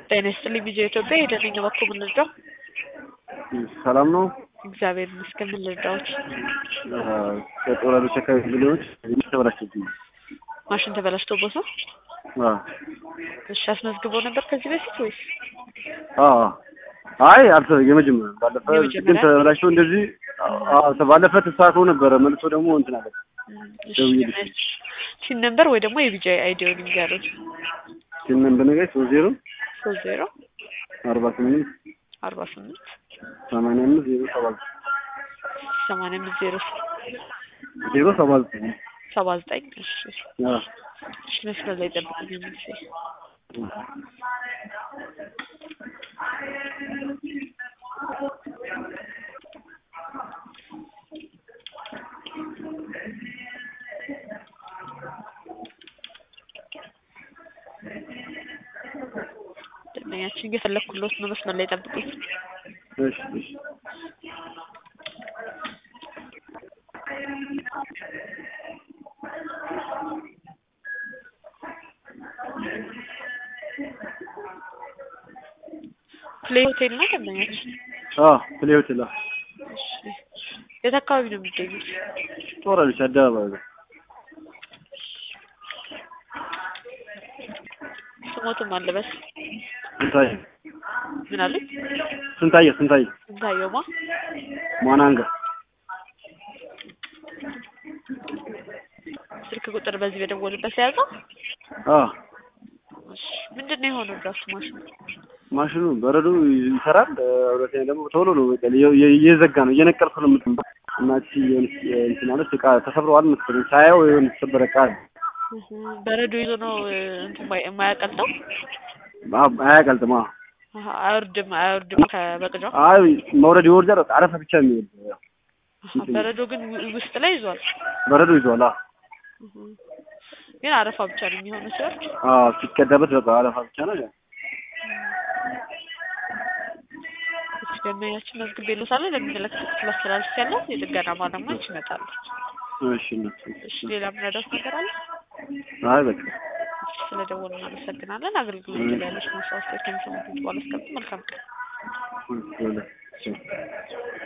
ጤና ይስጥልኝ ቪዲዮ ኢትዮጵያ የደነኛ በኩል ምን ልርዳው? ሰላም ነው። እግዚአብሔር ይመስገን። ምን ልርዳዎች? ከጦራሎች አካባቢ ሚሊዮኖች ተበላሽብኝ። ማሽን ተበላሽቶቦት ነው? አዎ እሺ አስመዝግቦ ነበር ከዚህ በፊት ወይስ? አዎ አይ አልተ የመጀመሪያ ባለፈ የመጀመሪያ? ግን ተበላሽቶ እንደዚህ አዎ ባለፈ ተሳክቶ ነበረ መልሶ ደግሞ እንትን አለ። እሺ ደውዬልሽ። ሲን ነበር ወይ ደግሞ የቢጃ አይዲውን ይንገሩት። ሲምን በነገር ሶስት ዜሮ ሶስት ዜሮ አርባ ስምንት አርባ ስምንት ሰማንያ አምስት ዜሮ ሰባ ሰማንያ አምስት ዜሮ ዜሮ ሰባ ዘጠኝ ሰባ ዘጠኝ እሺ አዎ እሺ መስመር ላይ ጠብቁኝ የሚል ደንበኛችን እየፈለግኩሎት ነው። መስመር ላይ ጠብቁኝ። እሺ እሺ ፕሌይ ሆቴል ነው ደንበኛችን? አዎ ፕሌ ሆቴል አዎ እሺ የት አካባቢ ነው የሚገኙት? ጦራሎች አደባባይ ነው። ስሞትም አለበስ ስንታየው ምን አሉኝ? ስንታየው ስንታየው ስንታየውማ ሟናንጋ ስልክ ቁጥር በዚህ በደወሉበት የያዘው? አዎ እሺ ምንድን ነው የሆነው ድራፍት ማሽኑ? ማሽኑ በረዶ ይሰራል። ሁለተኛ ደግሞ ቶሎ ነው በቃ እየ- እየ- እየዘጋ ነው እየነቀልኩ ነው የምትመጣው እና እቺ የሆነች እንትን ማለት እቃ ተሰብረዋል መሰለኝ ሳየው የሆነ የተሰበረ እቃ አለ። እህ በረዶ ይዞ ነው እ፣ እንትን የማይ- የማያቀልጠው? አዎ፣ አያቀልጥም። አዎ አሀ፣ አያወርድም አያወርድም ከበቅጃው? አይ መውረድ ይወርዳል። በቃ አረፋ ብቻ የሚወርድ አሀ፣ በረዶ ግን ው- ውስጥ ላይ ይዟል። በረዶ ይዟል። አዎ እህ፣ ግን አረፋ ብቻ ነው የሚሆነው ሲወርድ። አዎ ሲቀዳበት በቃ አረፋ ብቻ ነው። እሺ ደንበኛችን መዝግቤልዎታለሁ። ለሚመለከተው ክፍል አስተላልፌያለሁ። የጥገና ባለሙያዎች ይመጣሉ። እሺ እነሱ እሺ ሌላ የምረዳዎት ነገር አለ? አይ በቃ እሺ ስለደወሉ እናመሰግናለን። አገልግሎት ላይ ያለች ማስታወቂያ ከሚሰሙት በኋላ እስከምት መልካም ቀን። እሺ